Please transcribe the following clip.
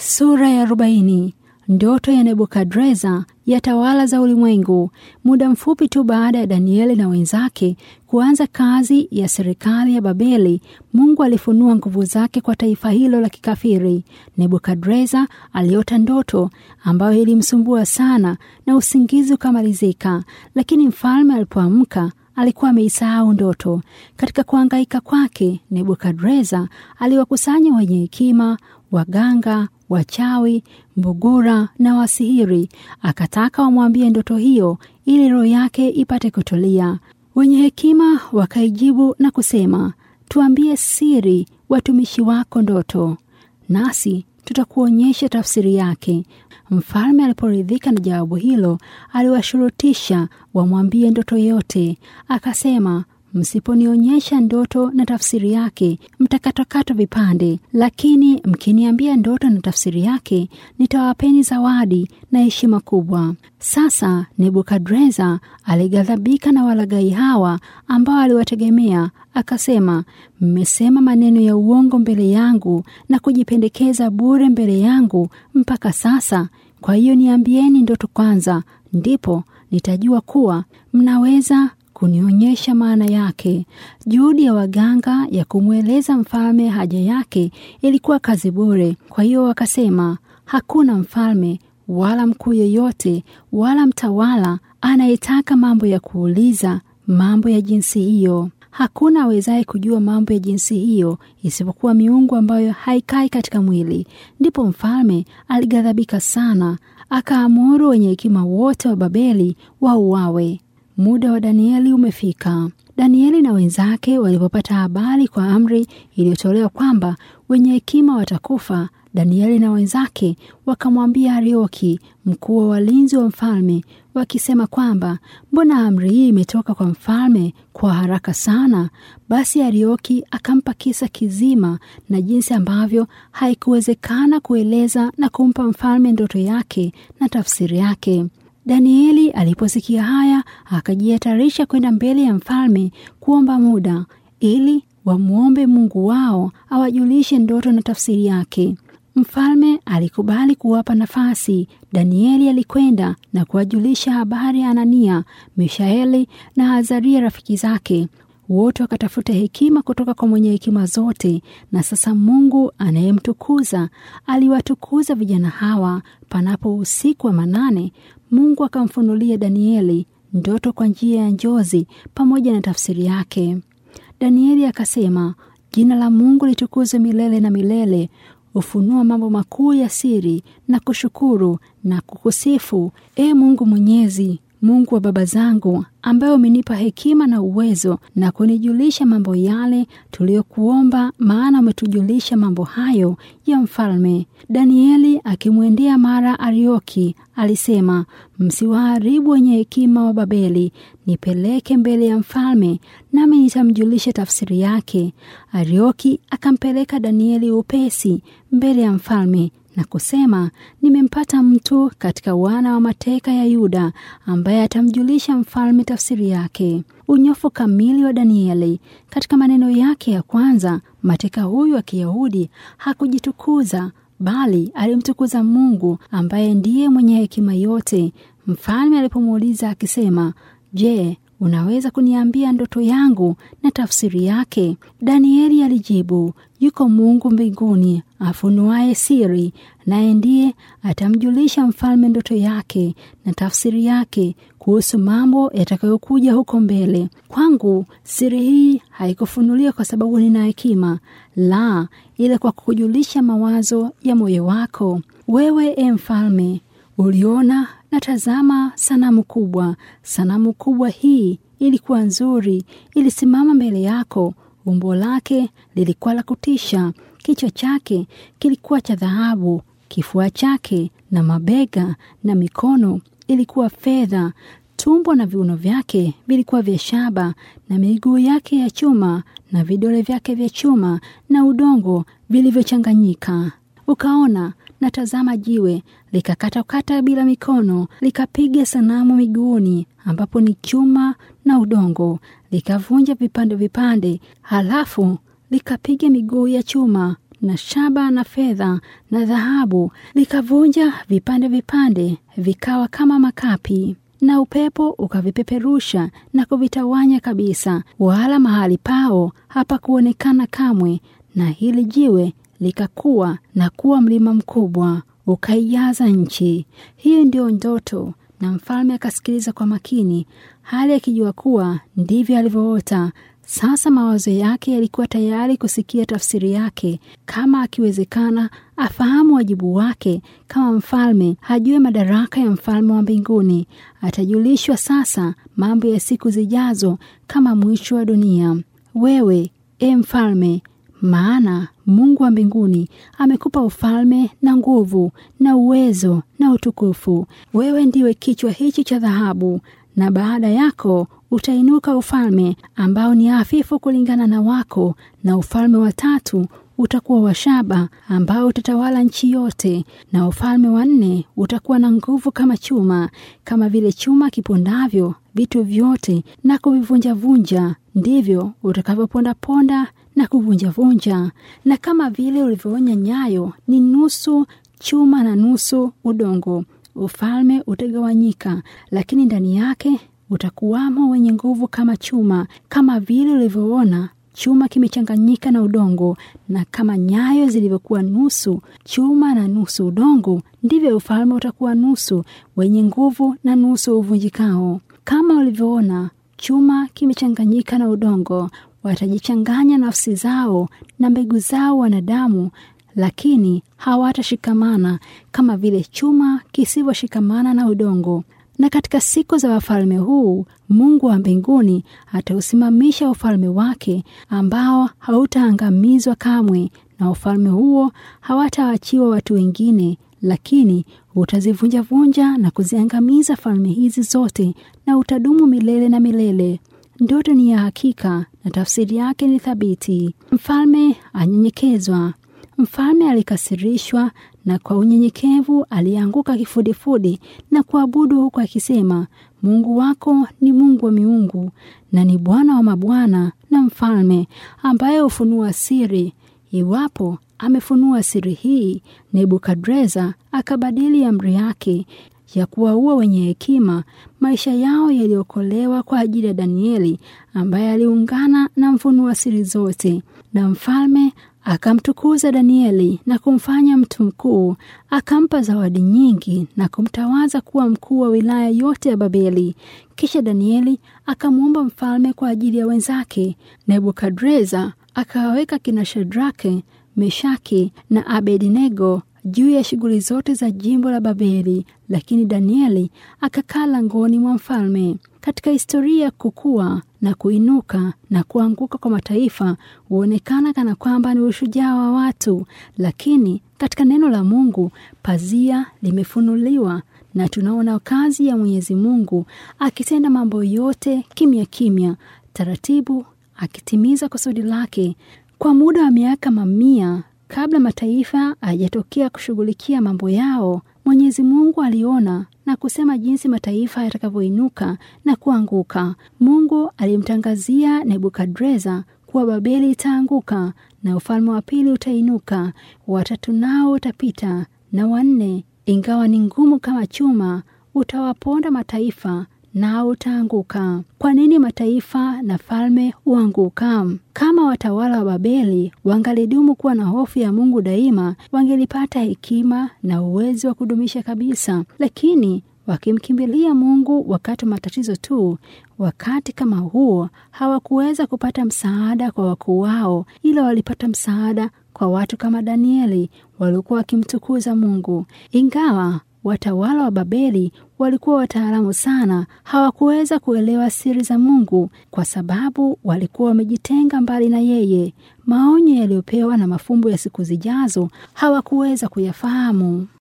Sura ya arobaini. Ndoto ya Nebukadreza ya tawala za ulimwengu. Muda mfupi tu baada ya Danieli na wenzake kuanza kazi ya serikali ya Babeli, Mungu alifunua nguvu zake kwa taifa hilo la kikafiri. Nebukadreza aliota ndoto ambayo ilimsumbua sana na usingizi ukamalizika, lakini mfalme alipoamka alikuwa ameisahau ndoto. Katika kuangaika kwake, Nebukadreza aliwakusanya wenye hekima, waganga, wachawi, mbugura na wasihiri, akataka wamwambie ndoto hiyo ili roho yake ipate kutulia. Wenye hekima wakaijibu na kusema, tuambie siri watumishi wako ndoto, nasi tutakuonyesha tafsiri yake. Mfalme aliporidhika na jawabu hilo, aliwashurutisha wamwambie ndoto yote. Akasema, msiponionyesha ndoto na tafsiri yake, mtakatwakatwa vipande, lakini mkiniambia ndoto na tafsiri yake, nitawapeni zawadi na heshima kubwa. Sasa Nebukadreza alighadhabika na walaghai hawa ambao aliwategemea, akasema, mmesema maneno ya uongo mbele yangu na kujipendekeza bure mbele yangu mpaka sasa. Kwa hiyo niambieni ndoto kwanza, ndipo nitajua kuwa mnaweza kunionyesha maana yake. Juhudi ya waganga ya kumweleza mfalme haja yake ilikuwa kazi bure. Kwa hiyo wakasema, hakuna mfalme wala mkuu yeyote wala mtawala anayetaka mambo ya kuuliza mambo ya jinsi hiyo. Hakuna awezaye kujua mambo ya jinsi hiyo isipokuwa miungu ambayo haikai katika mwili. Ndipo mfalme alighadhabika sana, akaamuru wenye hekima wote wa Babeli wauawe. Muda wa Danieli umefika. Danieli na wenzake walipopata habari kwa amri iliyotolewa kwamba wenye hekima watakufa, Danieli na wenzake wakamwambia Arioki, mkuu wa walinzi wa mfalme, wakisema kwamba mbona amri hii imetoka kwa mfalme kwa haraka sana? Basi Arioki akampa kisa kizima na jinsi ambavyo haikuwezekana kueleza na kumpa mfalme ndoto yake na tafsiri yake. Danieli aliposikia haya akajihatarisha kwenda mbele ya mfalme kuomba muda ili wamwombe Mungu wao awajulishe ndoto na tafsiri yake. Mfalme alikubali kuwapa nafasi. Danieli alikwenda na kuwajulisha habari ya Anania, Mishaeli na Azaria rafiki zake. Wote wakatafuta hekima kutoka kwa mwenye hekima zote, na sasa Mungu anayemtukuza aliwatukuza vijana hawa. Panapo usiku wa manane, Mungu akamfunulia Danieli ndoto kwa njia ya njozi pamoja na tafsiri yake. Danieli akasema, jina la Mungu litukuzwe milele na milele. Ufunua mambo makuu ya siri na kushukuru na kukusifu, e Mungu Mwenyezi, Mungu wa baba zangu, ambaye umenipa hekima na uwezo na kunijulisha mambo yale tuliyokuomba, maana umetujulisha mambo hayo ya mfalme. Danieli akimwendea mara Arioki alisema, msiwaharibu wenye hekima wa Babeli, nipeleke mbele ya mfalme, nami nitamjulisha tafsiri yake. Arioki akampeleka Danieli upesi mbele ya mfalme na kusema, nimempata mtu katika wana wa mateka ya Yuda ambaye atamjulisha mfalme tafsiri yake. Unyofu kamili wa Danieli. Katika maneno yake ya kwanza, mateka huyu wa Kiyahudi hakujitukuza bali alimtukuza Mungu ambaye ndiye mwenye hekima yote. Mfalme alipomuuliza akisema, Je, unaweza kuniambia ndoto yangu na tafsiri yake? Danieli alijibu, yuko Mungu mbinguni afunuaye siri, naye ndiye atamjulisha mfalme ndoto yake na tafsiri yake kuhusu mambo yatakayokuja huko mbele. Kwangu siri hii haikufunuliwa kwa sababu nina hekima, la, ile kwa kujulisha mawazo ya moyo wako. Wewe e mfalme, uliona na tazama sanamu kubwa. Sanamu kubwa hii ilikuwa nzuri, ilisimama mbele yako. Umbo lake lilikuwa la kutisha. Kichwa chake kilikuwa cha dhahabu, kifua chake na mabega na mikono ilikuwa fedha. Tumbo na viuno vyake vilikuwa vya shaba, na miguu yake ya chuma, na vidole vyake vya chuma na udongo vilivyochanganyika. Ukaona na tazama, jiwe likakatakata bila mikono, likapiga sanamu miguuni, ambapo ni chuma na udongo, likavunja vipande vipande, halafu likapiga miguu ya chuma na shaba na fedha na dhahabu, likavunja vipande vipande, vikawa kama makapi na upepo ukavipeperusha na kuvitawanya kabisa, wala mahali pao hapakuonekana kamwe. Na hili jiwe likakuwa na kuwa mlima mkubwa, ukaijaza nchi. Hiyo ndiyo ndoto. Na mfalme akasikiliza kwa makini, hali akijua kuwa ndivyo alivyoota. Sasa mawazo yake yalikuwa tayari kusikia tafsiri yake, kama akiwezekana afahamu wajibu wake kama mfalme, hajue madaraka ya mfalme wa mbinguni. Atajulishwa sasa mambo ya siku zijazo kama mwisho wa dunia. Wewe e mfalme, maana Mungu wa mbinguni amekupa ufalme na nguvu na uwezo na utukufu. Wewe ndiwe kichwa hichi cha dhahabu, na baada yako utainuka ufalme ambao ni hafifu kulingana na wako, na ufalme wa tatu utakuwa wa shaba ambao utatawala nchi yote, na ufalme wa nne utakuwa na nguvu kama chuma, kama vile chuma kipondavyo vitu vyote na kuvivunjavunja, ndivyo utakavyopondaponda na kuvunjavunja. Na kama vile ulivyoonya nyayo ni nusu chuma na nusu udongo, ufalme utagawanyika, lakini ndani yake utakuwamo wenye nguvu kama chuma, kama vile ulivyoona chuma kimechanganyika na udongo, na kama nyayo zilivyokuwa nusu chuma na nusu udongo, ndivyo ufalme utakuwa nusu wenye nguvu na nusu uvunjikao. Kama ulivyoona chuma kimechanganyika na udongo, watajichanganya nafsi zao na mbegu zao wanadamu, lakini hawatashikamana kama vile chuma kisivyoshikamana na udongo. Na katika siku za wafalme huu Mungu wa mbinguni atausimamisha ufalme wake ambao hautaangamizwa kamwe, na ufalme huo hawataachiwa watu wengine, lakini utazivunjavunja na kuziangamiza falme hizi zote, na utadumu milele na milele. Ndoto ni ya hakika na tafsiri yake ni thabiti. Mfalme anyenyekezwa. Mfalme alikasirishwa na kwa unyenyekevu alianguka kifudifudi na kuabudu huku akisema, Mungu wako ni Mungu wa miungu na ni Bwana wa mabwana na mfalme ambaye hufunua siri. Iwapo amefunua siri hii, Nebukadreza akabadili amri yake ya kuwaua wenye hekima, maisha yao yaliokolewa kwa ajili ya Danieli ambaye aliungana na mfunua siri zote, na mfalme akamtukuza Danieli na kumfanya mtu mkuu, akampa zawadi nyingi na kumtawaza kuwa mkuu wa wilaya yote ya Babeli. Kisha Danieli akamwomba mfalme kwa ajili ya wenzake. Nebukadreza akawaweka kina Shadrake, Meshaki na Abednego juu ya shughuli zote za jimbo la Babeli, lakini Danieli akakaa langoni mwa mfalme. Katika historia ya kukua na kuinuka na kuanguka kwa mataifa huonekana kana kwamba ni ushujaa wa watu, lakini katika neno la Mungu pazia limefunuliwa na tunaona kazi ya Mwenyezi Mungu akitenda mambo yote kimya kimya, taratibu, akitimiza kusudi lake kwa muda wa miaka mamia kabla mataifa hayajatokea kushughulikia mambo yao. Mwenyezi Mungu aliona na kusema jinsi mataifa yatakavyoinuka na kuanguka. Mungu alimtangazia Nebukadreza kuwa Babeli itaanguka na ufalme wa pili utainuka, watatu nao utapita, na wanne, ingawa ni ngumu kama chuma, utawaponda mataifa nao utaanguka. Kwa nini mataifa na falme huanguka? Kama watawala wa Babeli wangalidumu kuwa na hofu ya Mungu daima, wangelipata hekima na uwezo wa kudumisha kabisa, lakini wakimkimbilia Mungu wakati wa matatizo tu, wakati kama huo hawakuweza kupata msaada kwa wakuu wao, ila walipata msaada kwa watu kama Danieli waliokuwa wakimtukuza Mungu. Ingawa watawala wa Babeli walikuwa wataalamu sana, hawakuweza kuelewa siri za Mungu kwa sababu walikuwa wamejitenga mbali na yeye. Maonyo yaliyopewa na mafumbo ya siku zijazo hawakuweza kuyafahamu.